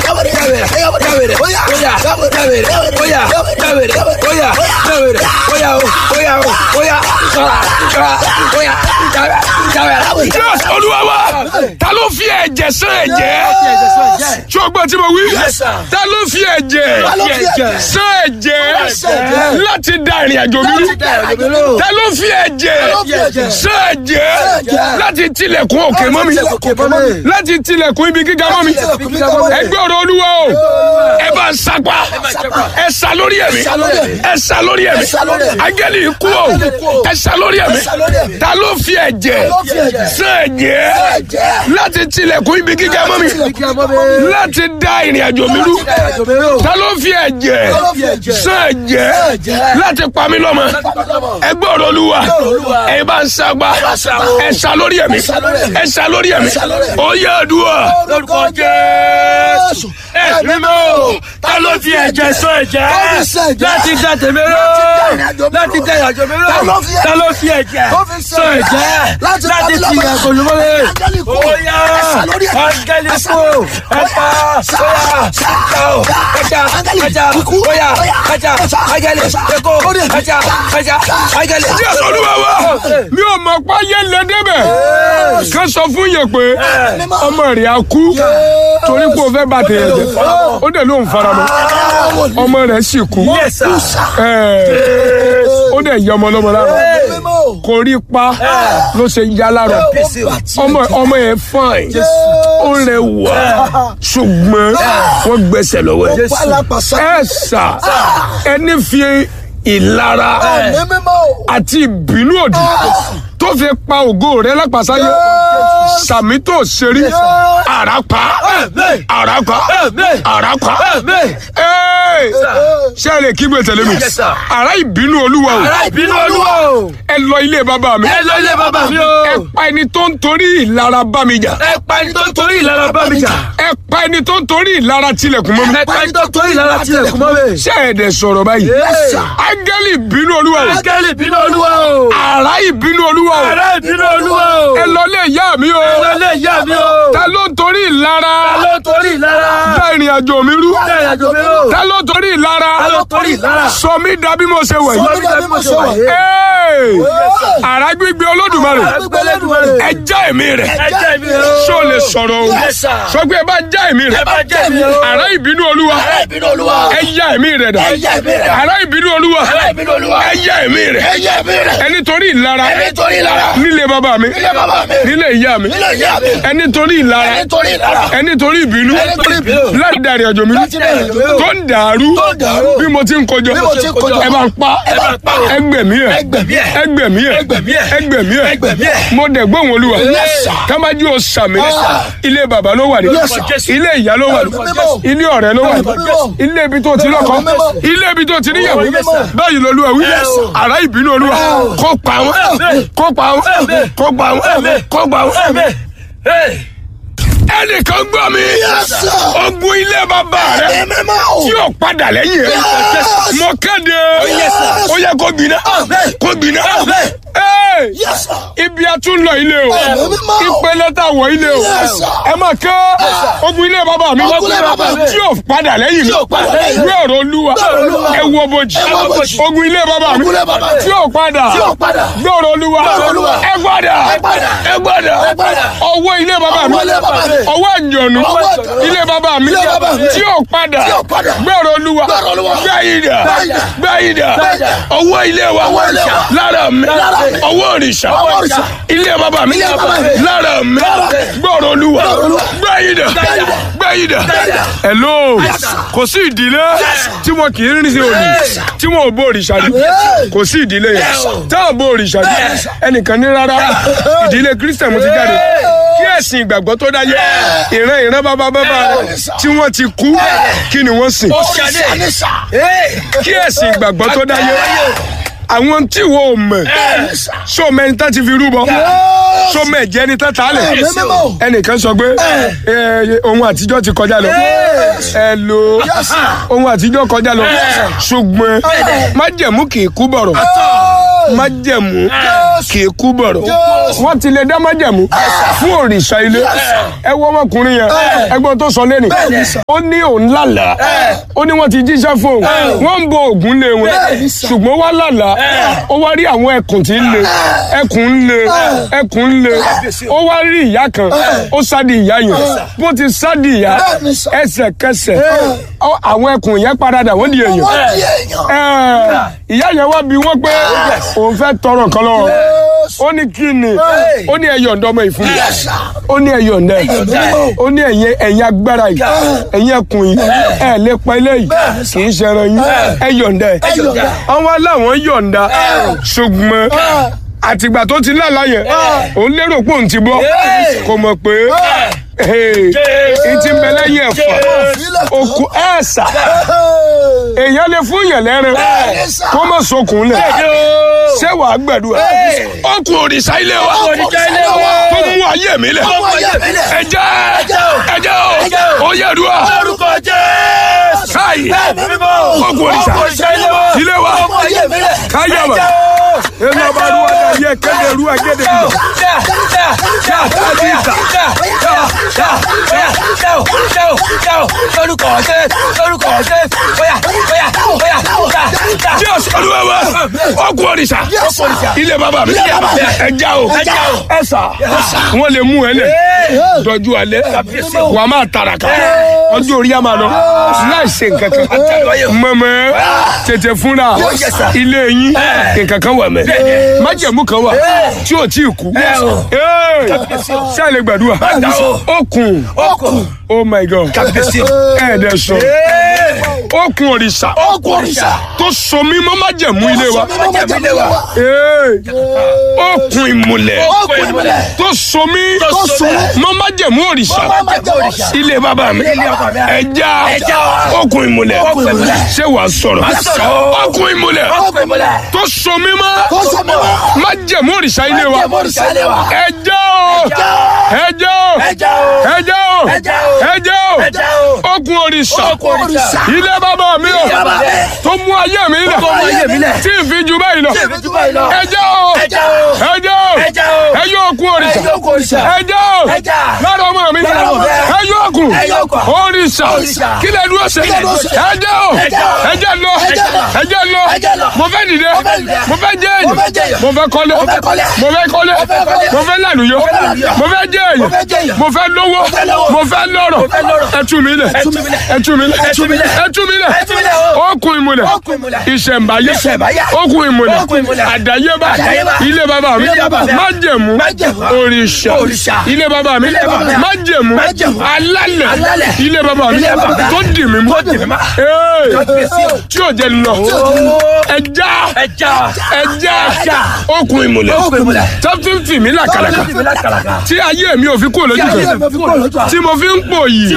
jáwèrè jáwèrè óyá jáwèrè óyá jáwèrè óyá jáwèrè óyá o óyá o óyá sọ̀rọ̀ sọ̀rọ̀ óyá jáwèrè. Yes, olúwa wa ta ló fi ẹ̀jẹ̀ sán ẹ̀jẹ̀ tí o gbọ́ tí mo wí Yes, sir. ta ló fi ẹ̀jẹ̀ Ta ló fi ẹ̀jẹ̀? sán ẹ̀jẹ̀ sán ẹ̀jẹ̀? láti da ìrìn àjò mi rú Láti da ìrìn àjò mi rú. ta ló fi ẹ̀jẹ̀ ló fi ẹ̀jẹ̀? sán ẹ̀jẹ̀ ẹ̀jẹ̀? láti tilẹ̀kùn òkè mọ́ mi láti tilẹ̀kùn ibi gíga mọ́ mi ẹgbẹ́ ọ̀rọ̀ olúwa o ẹ bá ń sapá ẹ sá lórí ẹ̀mí sá lórí ẹ̀mí. ẹ sá lórí ẹ̀mí Ẹ sá lórí ẹ̀mí. áńgẹ́lì ikú o Áńgẹ́lì ikú o. ẹ sá lórí ẹ̀mí Ẹ sá lórí ẹ̀mí. ta ló fi ẹ̀jẹ̀ ló fi ẹ̀jẹ̀? sán ẹ̀jẹ̀ ẹ̀jẹ̀? láti tilẹ̀kùn ibi gíga mọ́ mi láti da ìrìn àjò mi rú ta ló fi ẹ̀jẹ̀ ló fi ẹ̀jẹ̀? sán ẹ̀jẹ̀ ẹ̀jẹ̀? láti pa mí lọ́mọ ẹgbẹ́ ọ̀rọ̀ olúwa Olúwa. ẹ bá ń sagbá sá o. ẹ sá lórí ẹ̀mí Ẹ sá lórí ẹ̀mí. ẹ sá lórí ẹ̀mí sá lórí ẹ̀mí. ó yẹ àdúrà lórúkọ Jésù ẹ̀mí mọ́ ta ló fi ẹ̀jẹ̀ sán ẹ̀jẹ̀ Ó fi sán ẹ̀jẹ̀. láti da tèmi rú láti dá ìrìnàjò mi rú. láti da ìrìnàjò mi rú Ta ló fi ẹ̀jẹ̀? ta ló fi ẹ̀jẹ̀ Ó fi sán sán ẹ̀jẹ̀. ẹ̀jẹ̀ Láti láti pa mí ti lọ́mọ. ẹ̀kọ́ lọ́mọdé Áńgẹ́lì kú. ó yá Ẹ sá lórí ẹ̀mí. áńgẹ́lì Ẹ sá kú lórí ẹ pa ó yá ẹja o ẹja ẹja ó yá ẹja áńgẹ́lì ẹkọ ẹja ẹja áńgẹ́lì. Jésù Olúwa wa mi ò mọ̀ pa yé lé débẹ̀ ká sọ fún yẹn pé ọmọ rẹ̀ á kú torí pé o fẹ́ bá tèèyàn jẹ ó dẹ̀ ló ń faramọ́ ọmọ rẹ̀ sì kú Ẹ̀, ó dẹ̀ yẹ ọmọ lọ́mọ lára kò rí pa ló ṣe yá lára ọmọ ọmọ yẹn fine ó rẹwà ṣùgbọ́n wọ́n gbẹ́sẹ̀ lọ́wọ́ ẹ̀ ẹ̀ sà ẹni fi ìlara àti ìbínú òdì tó fi pa ògo rẹ lápàsáyé sàmì tó ṣerí àràpá àràpá àràpá ṣé ẹ lè kígbe tẹ̀lé mi Yes, sir. àrà ìbínú olúwa o ìbínú olúwa o. ẹ lọ ilé bàbá mi ẹ lọ ilé bàbá mi o. ẹ pa ẹni tó ń torí ìlara bá mi jà ẹ pa ẹni tó ń torí ìlara bá mi jà. ẹ pa ẹni tó ń torí ìlara tilẹ̀kùn mọ́ mi ẹ pa ẹni tó ń torí ìlara tilẹ̀kùn mọ́ mi. ṣé ẹ dẹ̀ sọ̀rọ̀ báyìí Yes, sir. áńgẹ́lì ìbínú olúwa o Áńgẹ́lì ìbínú olúwa o. àrà ìbínú olúwa o Àrá ìbínú olúwa o. ẹ lọ ilé ìyá mi o Ẹ lọ ilé ìyá mi o. ta ló ń torí ìlara Ta ló ń torí ìlara? dá ìrìn àjò mi rú Ta ìrìnàjò mi o. ta ló ń torí ìlara Ta ló ń torí ìlara? sọ mí dà bí mo ṣe wẹ̀ Sọ yìí mí dà bí mo ṣe wà yìí. Ee! àrà gbígbé olódùmarè Agbẹ́lẹ́dùmarè. ẹ já ẹ̀mí rẹ̀ Ẹ jẹ́ mi o. ṣó lè sọ̀rọ̀ o Yes, sir. sọ pé ẹ bá já ẹ̀mí rẹ̀ Ẹ bá jẹ́ mi o. àrà ìbínú olúwa Àrá ìbínú olúwa. ẹ já ẹ̀mí rẹ̀ dà Ẹ já ẹ̀mí rẹ̀. àrà ìbínú olúwa Àrá ìbínú olúwa. ẹ já ẹ̀mí rẹ̀ Ẹ jẹ́ mi rẹ̀. ẹni torí ìlara Ẹni torí ìlara. nílé bàbá mi Nílé bàbá mi. nílé ìyá mi Nílé ìyá mi. ẹni torí ìlara Ẹni torí ìlara. ẹni torí ìbínú Ẹni torí ìbínú. láti dàrí àjò mi Láti dàrí àjò mi rú. tó ń dàrú Tó ń dàrú. bí mo ti ń kojọ Bí mo ti ń kojọ. ẹ bá ń pa Ẹ bá ń pa o. ẹgbẹ̀mí ẹ Ẹgbẹ̀mí ẹ̀. ẹgbẹ̀mí ẹ Ẹgbẹ̀mí ẹ̀. ẹgbẹ̀mí ẹ Ẹgbẹ̀mí ẹ̀. mo dẹ̀ gbóhùn olúwa Yes, sir. tábàjú o sàmì Yes, sir. ilé bàbá ló wà ní Yes, sir. ilé ìyá ló wà ní Mímọ́. ilé ọ̀rẹ́ ló wà ní Mímọ́. ilé ibi tó ti lọ́kọ Mímọ́. ilé ibi tó ti níyàwó Mímọ́. báyìí lolúwa wí Yes, sir. àrá ìbínú olúwa kó pa wọn kó pa wọn kó pa wọn kó pa wọn ẹnìkan gbọ́ mi sir. ogun ilé bàbá rẹ Ẹ̀mí mọ́ o. tí o padà lẹ́yìn rẹ Yes. mo kéde yes, sir. ó yẹ kó gbiná Amen. kó gbiná Amen. Ee, Yes, sir. ibi a tún lọ ilé o Ẹ̀mí mímọ́. ìpele tá a wọ ilé o Yes, sir. ẹ máa ké ogun ilé bàbá mi Ogun ilé bàbá mi. tí o padà lẹ́yìn Tí ò padà lẹ́yìn mi gbé ọ̀rọ̀ olúwa Gbé ọ̀rọ̀ Olúwa. ẹ wo bojì Ẹ wo bojì. ogun ilé bàbá mi Ogun ilé bàbá mi. tí o padà Tí ò padà. gbé ọ̀rọ̀ olúwa Gbé ọ̀rọ̀ Olúwa. ẹ gbọ́dọ̀ Ẹ gbọ́dọ̀. ẹ gbọ́dọ̀ Ẹ gbọ́dọ̀. ọwọ́ ilé bàbá mi Ọwọ́ ilé bàbá mi. ọwọ́ àjọ̀nù Ọwọ́ àjọ̀nù. ilé bàbá mi Ilé bàbá mi. tí ò padà Tí ò padà. gbé ọ̀rọ̀ olúwa Gbé ọ̀rọ̀ Olúwa. gbé ìdà Gbé ìdà. gbé ìdà Gbé ìdà. ọwọ́ ilé wa Ọwọ́ ilé wa. lára mi Lára mi. ọwọ́ òrìṣà Ọwọ́ òrìṣà. ilé bàbá mi Ilé bàbá mi. lára mi Lára mi. gbé ọ̀rọ̀ olúwa Gbé ọ̀rọ̀ Olúwa. gbé ìdà Gbé ìdà. gbé ìdà Gbé ìdà. hello Yes, sir. kò sí ìdílé tí wọn kì í rìn sí òní Yes, sir. tí wọn ò bó òrìṣà rí Yes. kò sí ìdílé yẹn Yes, sir. táwọn bó òrìṣà rí Yes, sir. ẹnìkan ní rárá ìdílé kristian mo ti jáde kí ẹ̀sìn ìgbàgbọ́ tó dáyé ìran ìran bàbá bàbá rẹ Yes, sir. tí wọ́n ti kú kí ni wọ́n sìn Oṣanisa. kí ẹ̀sìn ìgbàgbọ́ tó dáyé àwọn tí wọ́n ò mọ̀ so mẹ́ni tá ti fi rúbọ so mẹ́jẹ ni tá ta lẹ̀ Yes, sir. ẹnìkan sọ pé ẹ, ohun àtijọ́ ti kọjá lọ ẹ lo ohun àtijọ́ kọjá lọ ṣùgbọ́n májẹ̀mú kì í kú bọ̀rọ̀ májẹ̀mú kì í kú bọ̀rọ̀ wọ́n ti lè dá májẹ̀mú fún òrìṣà ilé ẹ wọ ọmọkùnrin yẹn ẹgbọ́n tó sọ lẹ́nu ó ní òun lálàá ó ní wọ́n ti jíṣẹ́ fún òun wọ́n ń bo ògùn lé wọn ṣùgbọ́n wá lálàá ó wá rí àwọn ẹkùn tí ń le ẹkùn ń le ẹkùn ń le ó wá rí ìyá kan ó sádi ìyá yẹn bó ti sádi ìyá ẹsẹ̀kẹsẹ̀ ọ- àwọn ẹkùn yẹn paradà wọ́n di èèyàn Ẹ, ìyá yẹn wá bí wọ́n pé òun fẹ́ tọrọ kan lọ́wọ́ ó ní kí ni ó ní ẹyọ ọ̀dọ́ ọmọ ìfún mi ó ní ẹyọ ọ̀dọ́ ẹ̀ ó ní ẹ̀yìn ẹ̀yìn agbára yìí ẹ̀yìn ẹkùn yìí ẹ̀ lè pa ilé yìí kì í ṣẹran yìí ẹyọ ọ̀dọ́ ẹ̀ àwọn aláwọ̀ yọ̀ǹda ṣùgbọ́n àtìgbà tó ti lálàá yẹn òun lérò pé òun ti bọ́ kò mọ̀ pé ìtì ń bẹ lẹ́yìn ẹ̀fọ́ òkú ẹ̀ẹ́sà èèyàn lè fún yẹn lẹ́rìn kó má sokùn lẹ̀ ṣé wàá gbẹ̀dúrà ó kú òrìṣà ilé wa tó mú ayé mi lẹ̀ ẹ̀jẹ̀ ẹ̀jẹ̀ o ó yẹ dùn káyì ó kú òrìṣà ilé wa káyà wà ẹnu ọba ru ọdẹ yẹ kéde ru agéde bìbọ Dios olúwa wa ó kú òrìṣà ilé bàbá mi ẹja o ẹsà wọn lè mú ẹ lẹ dọjú alẹ́ wà á máa tàràkà ọjọ́ orí a máa lọ láì ṣe nǹkan kan mọ̀mọ́ tètè fúnra ilé yín nǹkan kan wà mẹ́ májẹ̀mú kan wà tí ò tí ì kú ṣé ẹ lè gbàdúrà okùn oh my god ẹ̀ẹ́dẹ̀ sọ okùn òrìṣà tó so mí mọ́ májẹ̀mú ilé wa Ee, okùn ìmùlẹ̀ tó so mí mọ́ májẹ̀mú òrìṣà ilé bàbá mi ẹja okùn ìmùlẹ̀ ṣé wàá sọ̀rọ̀ okùn ìmùlẹ̀ tó so mí mọ́ májẹ̀mú òrìṣà ilé wa ẹja o ẹja o ẹja o ẹja o okùn òrìṣà ilé bàbá mi o tó mú ayé mi lẹ̀ tí ì fi ju báyìí lọ ẹja o ẹja o ẹyọ okùn òrìṣà ẹja o lára ọmọ mi ẹyọ okùn òrìṣà kí lè dúró ṣe ẹja o ẹja lọ ẹja lọ mo fẹ́ dìde mo fẹ́ jẹ́ èyí mo fẹ́ kọ́lé mo fẹ́ kọ́lé mo fẹ́ lànúyọ mo fẹ́ jẹ́ èyí mo fẹ́ lówó mo fẹ́ lọ́rọ̀ ẹ tú mi lẹ̀ ẹ tú mi lẹ̀ ẹ tú mi lẹ̀ okùn ìmùlẹ̀ ìṣẹ̀mbáyé okùn ìmùlẹ̀ àdáyébá ilé bàbá mi májẹ̀mú òrìṣà ilé bàbá mi májẹ̀mú alálẹ̀ ilé bàbá mi tó dì mí mú Ee, tí ò jẹ́ lọ ẹja ẹja okùn ìmùlẹ̀ tó fi ń fì mí làkàlàkà tí ayé mi ò fi kúrò lójú kan tí mo fi ń pò yìí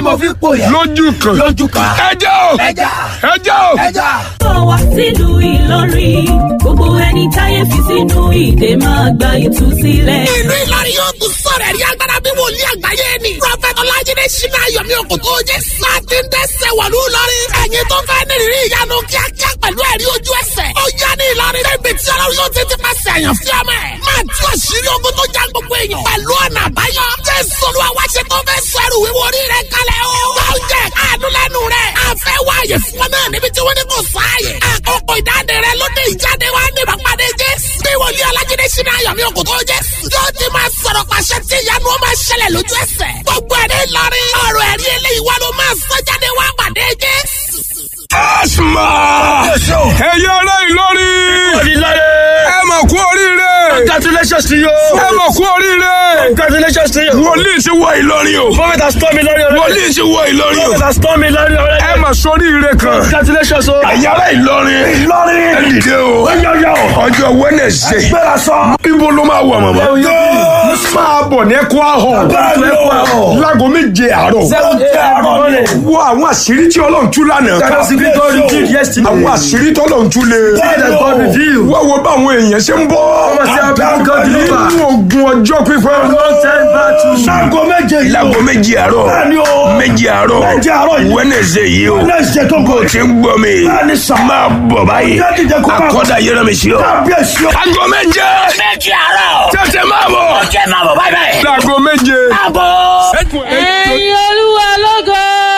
lójú kan ẹja o ẹja o. bọ̀ wá sílùú Ìlọrin gbogbo ẹni táyé fi sínú ìdè máa gba ìtúsílẹ̀. ìlú Ìlọrin yóò tún sọ̀rọ̀ ẹ̀rí agbára bí wòlíì àgbáyé ni. prọfẹ̀tì ọlájídé ṣínà ayọ̀mí òkòtò jẹ́ sáàtì ń dẹ́sẹ̀ wọ̀lú Ìlọrin. ẹ̀yin tó fẹ́ ní ìrírí ìyanu kíákíá pẹ̀lú ẹ̀rí ojú ẹsẹ̀. ó yá ní Ìlọrin débi tí ọlọ́run yóò ti ti pàṣẹ àyàn fí ọmọ ẹ̀. máa tú àṣírí ogun tó já gbogbo èèyàn. pẹ̀lú ọ̀nà àbáyọ. jésù olúwa wá ṣe tó fẹ́ sọ ẹrù wíwo orí rẹ̀ kalẹ̀ o. oúnjẹ àánú lẹ́nu rẹ̀. a fẹ́ wá àyè fún ọ náà níbi tí wọ́n ní kò sáàyè. àkókò ìdáde rẹ̀ ló dé ìjáde wá ní ìbápadé jésù. bí wòlíì ọlájídé ṣínà ayọ̀mí òkòtò jésù. yóò ti máa sọ̀rọ̀ pàṣẹ tí ìyanu ó máa ṣẹlẹ̀ lójú ẹsẹ̀. gbogbo ẹ̀rí Ìlọrin ọ̀rọ̀ ẹ̀rí eléyìí wá ló máa sọ jáde wá pàdé jésù. asma ẹyẹ ará Ìlọrin ẹ mà kú oríire Congratulations to you. ẹ mà kú oríire Congratulations to you. wòlíì ti wọ Ìlọrin o Prophet has told me Lord already. wòlíì ti wọ Ìlọrin o Prophet has told me Lord already. ẹ mà sóríire kan Congratulations o. ẹyẹ ará Ìlọrin Ìlọrin. ẹ dìde o Yọ̀yọ̀. ọjọ́ Wednesday Gbéra sọ. ibo ló máa wà màmá Yóò máa bọ̀ ní ẹ̀kọ́ ahọ́n Bẹ́ẹ̀ni o. láago méje àárọ̀ Seventy àárọ̀ ni. wo àwọn àṣírí tí ọlọ́run tú lánàá That's the God revealed yesterday. àwọn àṣírí tí ọlọ́run tú lé That's the God revealed. wá wo báwọn èèyàn ṣe ń bọ́ Ọmọ sí abẹ́ God deliver. nínú ogun ọjọ́ pípẹ́ Long time battle. Sago méje yìí. láago méjì àárọ̀ Bẹ́ẹ̀ni o. méjì àárọ̀ Méjì àárọ̀ yìí. wẹ́nẹ̀sẹ̀ yìí o Wednesday tó ń bó bọ̀. o ti ń gbọ́ mi Bẹ́ẹ̀ni sà. máa bọ̀ báyìí Ọjọ́ dídẹ kó máa- akọ́dà yẹrẹ mi sí ọ. Kábíyèsí o. aago méje méjì àárọ̀. tètè máa bọ̀ ọjọ́ máa bọ̀ báyìí báyìí. láago méje. àbọ̀. ẹ̀yin olúwa lógo.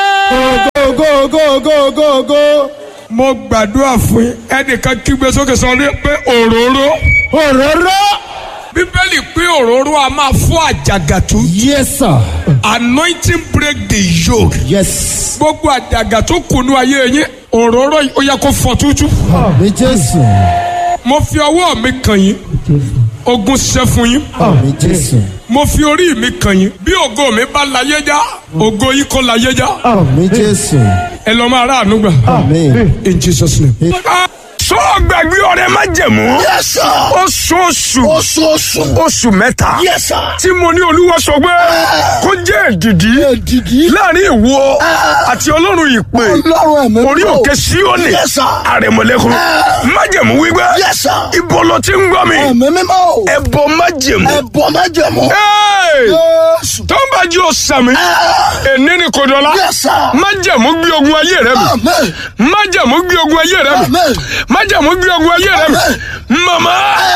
go go go go go. mo gbàdúrà fún yín ẹnìkan kígbe sókè sọ ní pé òróró. òróró. bíbélì pé òróró a máa fọ́ àjàgàtú. Yes, sir. anointing break the yoke. Yes. gbogbo àjàgà tó kùnú ayé yín òróró yìí ó yẹ kó fọ́ tútú. Àmì Jésù. mo fi ọwọ́ mi kàn yín ogun ṣẹ́ fún yín Àmì Jésù. mo fi orí mi kàn yín bí ògo mi bá láyé já ògo yìí kọ́ láyé já Àmì Jésù. ẹ lọ́ máa rà àánú gbà Àmì. in Jesus name. sọ gbàgbé ọ̀rẹ́ má jẹ̀mú Yes, sir. oṣooṣù oṣooṣù. oṣù mẹ́ta Yes, sir. tí mo ní olúwa sọ pé kó jẹ́ èdìdí Èdìdí. láàrin ìwọ àti ọlọ́run ìpè Ọlọ́run ẹ̀mí orí mímọ́. òkè síónì Yes, sir. àrẹ̀mọ̀lẹ́kùn májẹ̀mú wípé Yes, sir. ibo ló ti ń gbọ́ mi ẹ̀mí mímọ́. ẹ̀bọ májẹ̀mú ẹ̀bọ̀ májẹ̀mú. Hey! Jésù. tó ń bá jí o sàmì èní ni kò dọ́lá Yes, sir. májẹ̀mú gbé ogun ayé rẹ mi Amen. májẹ̀mú gbé ogun ayé rẹ mi Amen. májẹ̀mú gbé ogun ayé rẹ mi mama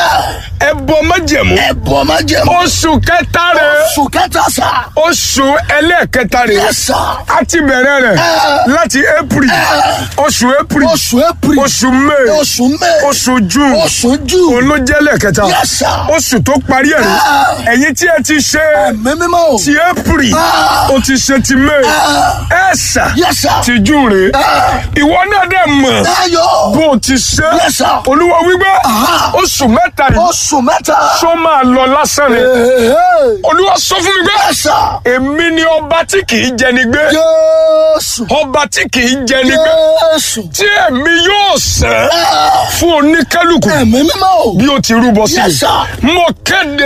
ẹ̀bọ májẹ̀mú ẹ̀bọ̀ májẹ̀mú. oṣù kẹta rẹ oṣù kẹta sà. oṣù ẹlẹ́ẹ̀kẹta rẹ Yes, sir. a ti bẹ̀rẹ̀ rẹ̀ láti april oṣù april oṣù april. oṣù may oṣù may. oṣù june oṣù june. òun ló jẹ́ lẹ́ẹ̀kẹta Yes, sir. oṣù tó parí ẹ̀ rẹ̀ ẹ̀yin tí ẹ ti ṣe ẹ̀mí mímọ́. ti april o ti ṣe ti may ẹ̀ sà Yes, sir. ti june rè ìwọ náà dẹ̀ mọ̀ Ayọ̀. bó o ti ṣe Yes, sir. olúwa wípé oṣù mẹ́ta yìí oṣù mẹ́ta. sọ máa lọ lásán ni olúwa sọ fún mi pé Yes, sir. èmi ni ọba tí kì í jẹni gbé Jésù. ọba tí kì í jẹni gbé Jésù. tí èmi yóò sẹ́ fún oníkálukú ẹ̀mí mímọ́. bí o ti rúbọ sí Yes, sir. mi mo kéde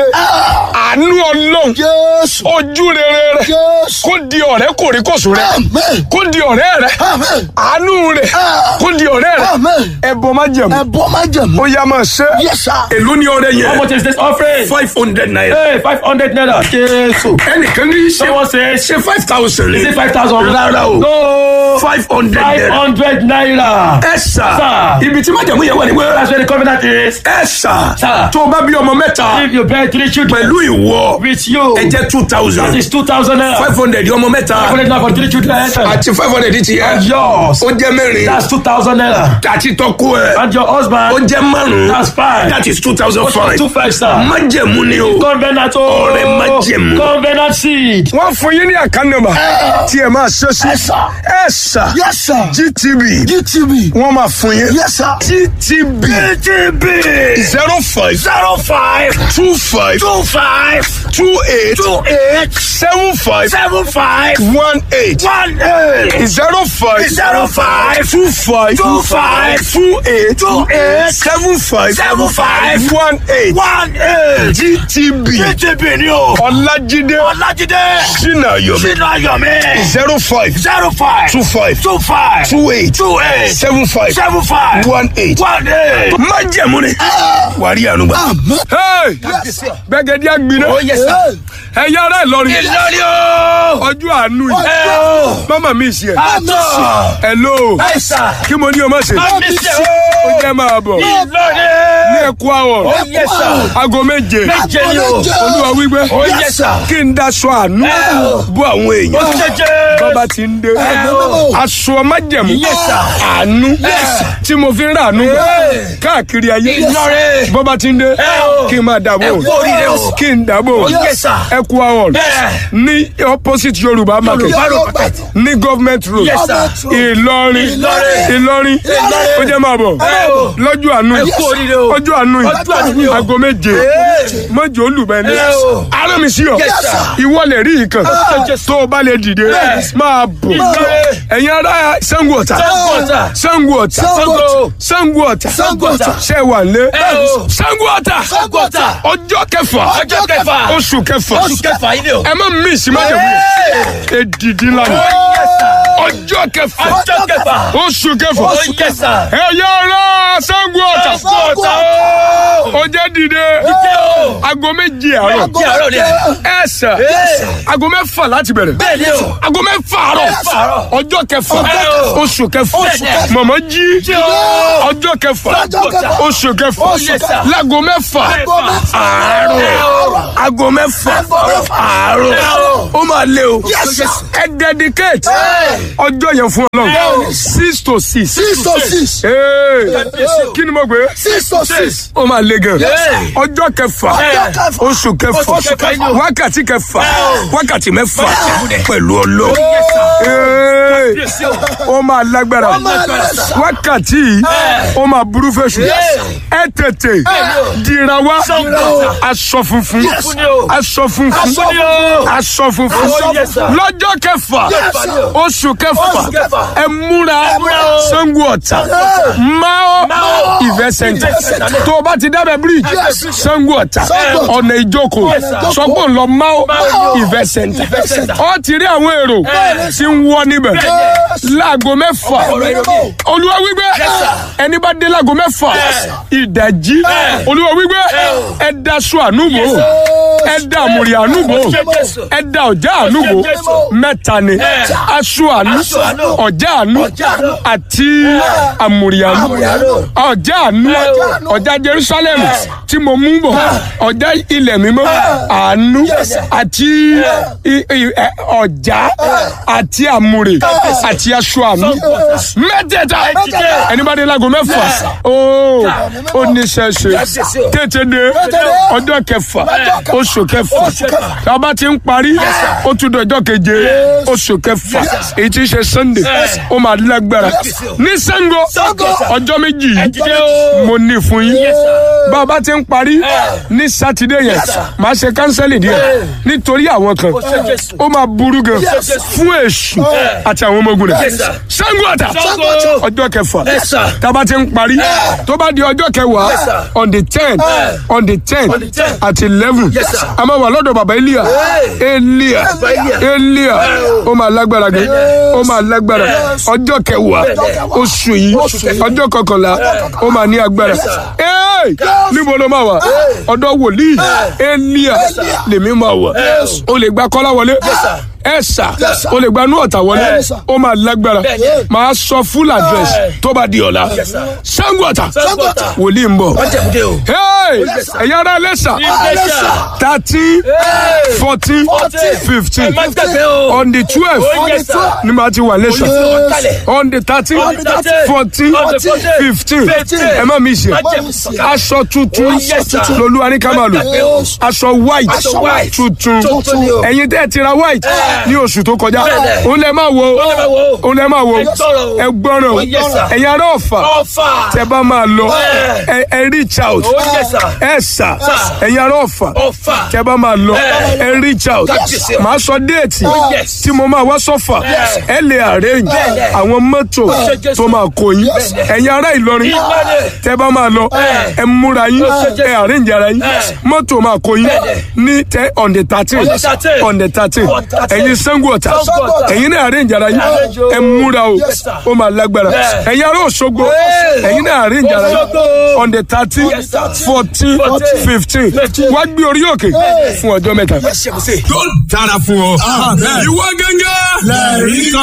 àánú ọlọ́run Jésù. ojú rere rẹ Jésù. kó di ọ̀rẹ́ kòríkòsù rẹ Amen. kó di ọ̀rẹ́ rẹ Amen. àánú rẹ kó di ọ̀rẹ́ rẹ Amen. ẹbọ má jẹ̀mú ẹ̀bọ̀ májẹ̀mú. ó yá máa ṣe Yes, sir. èló ni ọrẹ How yẹn much is this offering? five hundred naira Hey, five hundred naira. Jésù. ẹnìkan ní ṣe Someone says, ṣe five thousand is it five thousand? rárá o No. five hundred Five naira hundred naira. ẹ sà Sir. ibi tí májẹ̀mú yẹn wà ní wẹ́rẹ́ That's where the covenant is. ẹ sà Sir. tó o bá bí ọmọ mẹ́ta If you bear three children pẹ̀lú ìwọ with you, ẹ jẹ́ two that thousand is two thousand naira. five hundred ọmọ mẹ́ta Five hundred naira for three children. àti five hundred ti yẹ Yours. ó jẹ́ mẹ́rin That's two thousand naira. àti tọ́kú ẹ̀ And your ó husband. jẹ́ márùn-ún That's five. that is two thousand five Two five star. májẹ̀mú ni o Covenant. oh. Ọrẹ májẹ̀mú. Covenant seed. wọ́n fún yín ní àkànnàmà tí ẹ máa ṣe sí Yes, sir. ẹ sà Yes, sir. gtb GTB. wọ́n máa fún yín Yes, sir. gtb gtb zero five Zero five two five two five two eight two eight seven five seven five one eight one eight zero five zero five two five two five two eight two eight seven five seven five one eight one eight. gtb GTB ni o. ọlájídé Ọlájídé. sinayomi Sínú ayọ̀mí. zero five Zero five two five two five two eight two eight seven five seven five one eight. one eight. májẹ̀mú ni wàrí ànúgbà. gbẹgẹdí àgbìnà ẹyà ara Ìlọrin Ìlọrin o. ọjọ́ àánú yìí Ẹ o. mama mi ṣe ẹ Àtọ̀. hello Ẹ̀sà. kí mo ní o má ṣe Àmísẹ́ o. ó jẹ́ máa bọ̀ Ìlọrin. ní ẹ̀kú àwọ̀ Yes, sir. aago méje Méje ni o. olúwa wípé Oh, yes, sir. kí n daṣọ àánú bú àwọn èèyàn Jẹjẹ. bọ́ba ti ń dé o. aṣọ májẹ̀mú Yes, sir. àánú tí mo fi ń rà àánú káàkiri ayé Ìlọrin. bọ́ba ti ń dé o. kí n máa dàbò Ẹ kú oríire o. kí n dàbò Yes, sir. ẹ̀kú àwọ̀ Bẹ́ẹ̀. ní opposite yorùbá market Yorùbá road. ní government road Yes, sir. ìlọrin Ìlọrin. ìlọrin ó jẹ́ máa bọ̀ Ẹ o. lọ́jọ́ àánú Ẹ kú oríire o. ọjọ́ àánú yìí Ọjọ́ àánú ni o. aago méje mọ́jọ́ olùbẹ́ni Ẹ o. ara mi sí ọ Yes, sir. ìwọ lè rí ìkan tó o bá lè dìde máa bọ̀ Ìlọrin. ẹ̀yin ará Ṣàngó Ọ̀tà Ṣàngó Ọ̀tà. Ṣàngó Ọ̀tà Ṣàngó. Ṣàngó Ọ̀tà Ṣàngó Ọ̀tà. ṣe wà lé Ẹ o. Ṣàngó Ọ̀tà Ṣàngó Ọ̀tà. ọjọ́ kẹfà ọjọ́ kẹfà oṣù kẹfà oṣù kẹfà yìí ni o. ẹ má mí ìsìmájẹ̀mú èdìdí lánàá ọjọ́ kẹfà ọjọ́ kẹfà oṣù kẹfà oṣù kẹsà. ẹ̀yà ara Ṣàngó Ọ̀tà Ṣàngó Ọ̀tà o. ọjọ́ dìde Jẹ́ o. aago méjì àárọ̀ Kí àárọ̀ ni ẹ. ẹ sà aago mẹ́fà láti bẹ̀rẹ̀ Bẹ́ẹ̀ ni o. aago mẹ́fà àárọ̀ Mẹ́fà àárọ̀. ọjọ́ kẹfà Ẹ o. oṣù kẹfà Oṣù kẹfà. mọ̀mọ́ jí Jí o. ọjọ́ kẹfà Ọjọ́ kẹfà. oṣù kẹfà Oṣù kẹfà. láago mẹ́fà Mẹ́fà. àárọ̀ Ẹ o. aago mẹ́fà àárọ̀ Ẹ o. ó máa lé o ẹ dedicate ọjọ́ yẹn fún Ọlọ́run six to six six to six Ee, kí ni mo gbé six to six ó máa le gan Hey. ọjọ́ kẹfà Ọjọ́ kẹfà. oṣù kẹfà Oṣù kẹfà. wákàtí kẹfà wákàtí mẹ́fà Mẹ́fà. pẹ̀lú ọlọ́ ó máa lágbára wákàtí yìí ó máa burú fèsù ẹ tètè dìra wá aṣọ funfun Funfun ni o. aṣọ funfun Aṣọ ni o. aṣọ funfun Aṣọ yes, sir. lọ́jọ́ kẹfà Yes, sir. oṣù kẹfà Oṣù kẹfà. ẹ múra múra o. Ṣàngó Ọ̀tà Mao Mao Event Center Event Center. tó o bá ti dábẹ́ bíríìjì Ṣàngó Ọ̀tà Ṣàngó Ọ̀tà. ọ̀nà ìjókòó Yes, sir. sọgbọ́n lọ Mao Mao Event Center Event Center. ọ ti rí àwọn èrò tí ń wọ níbẹ̀ láago mẹ́fà olúwa wípé ẹni bá dé láago mẹ́fà ìdajì olúwa wípé ẹ da aṣọ ànúbò ẹ da àmùrì ànúbò ẹ da ọjà ànúbò mẹ́ta ni aṣọ ànú Aṣọ àánú. ọjà ànú Ọjà àánú. àti àmùrì ànú Àmùrì àánú. ọjà ànú ọjà Jerusalem tí mo mú bọ̀ ọjà ilẹ̀ mímọ́ àánú àti i- i- ẹ, ọjà àti àmùrè àti aṣọ àánú mẹ́tẹ̀ẹ̀ta ẹni bá dé láago mẹ́fà ooo ó ní sẹ́sẹ́ tètè dé ọjọ́ kẹfà oṣù kẹfà tá a bá ti ń parí ó tún dọjọ́ keje oṣù kẹfà èyí tí ń ṣe Sunday ó máa lágbára ní Ṣàngó ọjọ́ méjì yìí mo ní fún yín bá a bá ti ń parí ní sátidé yẹn màá ṣe kánsẹ́lì díẹ̀ nítorí àwọn kan ó máa burú gan fún èṣù àti àwọn ọmọ ogun rẹ̀ Ṣàngó Ọ̀tà Ṣàngó. ọjọ́ kẹfà Yes, sir. tá a bá ti ń parí tó bá di ọjọ́ kẹwàá Yes, sir. on the ten on the ten On the 10th. àti eleven Yes, sir. a máa wà lọ́dọ̀ bàbá Elia Elia Bàbá Elia. Elia ó máa lágbára gan ó máa lágbára ọjọ́ kẹwàá oṣù yìí ọjọ́ kọkànlá ó máa ní agbára Hey! níbo ló máa wà ọ̀dọ̀ wòlíì Elia lèmi máa wà o lè gba kọ́lá wọlé ẹ sà o lè gba inú ọ̀tà wọlé ó máa lágbára máa sọ full address tó bá di ọ̀la Ṣàngó Ọ̀tà Ṣàngó Ọ̀tà. wòlíì ń bọ̀ Májẹ̀múdé o. hey ẹ̀yin ará lẹ́sà Iléṣà. thirteen fourteen fifteen Ẹ má gbàgbé o. on the twelve Oh, yes, sir. ni màá ti wà lẹ́sà Olùsọ̀rọ̀ kalẹ̀. on the thirteen On the 13, fourteen on the 14, fifteen 15. ẹ má mi ṣe Májẹ̀mú sọ̀kalẹ̀. aṣọ tuntun Oh, yes, sir. lolúwa ní ká máa lò Má gbàgbé o. aṣọ white Aṣọ white. tuntun Tuntun ni o. ẹ̀yin tẹ́ ẹ ti ra white ní oṣù tó kọjá Bẹ́ẹ̀ni. òun lẹ máa wo Òun lẹ máa wo. òun lẹ máa wo Ẹ gbọ́rọ̀ o. ẹ gbọ́rọ̀ Oh, yes, sir. ẹ̀yin ará ọ̀fà Ọ̀fà. tẹ bá máa lọ Ẹ. ẹ ẹ reach out Oh, yes, sir. ẹ sà Sir. ẹ̀yin ará ọ̀fà Ọ̀fà. tẹ bá máa lọ Ẹ. ẹ reach out Yes, sir. màá sọ déètì yes. tí mo máa wá sọ́fà ẹ lè arrange Bẹ́ẹ̀ni. àwọn mọ́tò Yes. tó máa kó yín Bẹ́ẹ̀ni. ẹ̀yin ará Ìlọrin Ìlọrin. tẹ bá máa lọ Ẹ. ẹ múra yín Yes. ẹ arrange ara yín Ẹ. mọ́tò máa kó yín Bẹ́ẹ̀ni. ní tẹ on the thirteen On the 13. on the thirteen On the 13. ẹ̀yin Ṣàngó Ọ̀tà Ṣàngó Ọ̀tà. ẹ̀yin náà arrange ara yín Arrange o. ẹ múra o Yes, sir. ó máa lágbára Bẹ́ẹ̀. ẹ̀yin ará Òṣogbo Hey. ẹ̀yin náà arrange ara yín Òṣogbo. on the thirteen Yes, sir. fourteen Fourteen. fifteen Fifteen. wá gbé orí òkè fún ọjọ́ mẹ́ta. Ṣé mo ṣe? yóò dára fún ọ. ìwọ gángan lẹ́ẹ̀rí kan.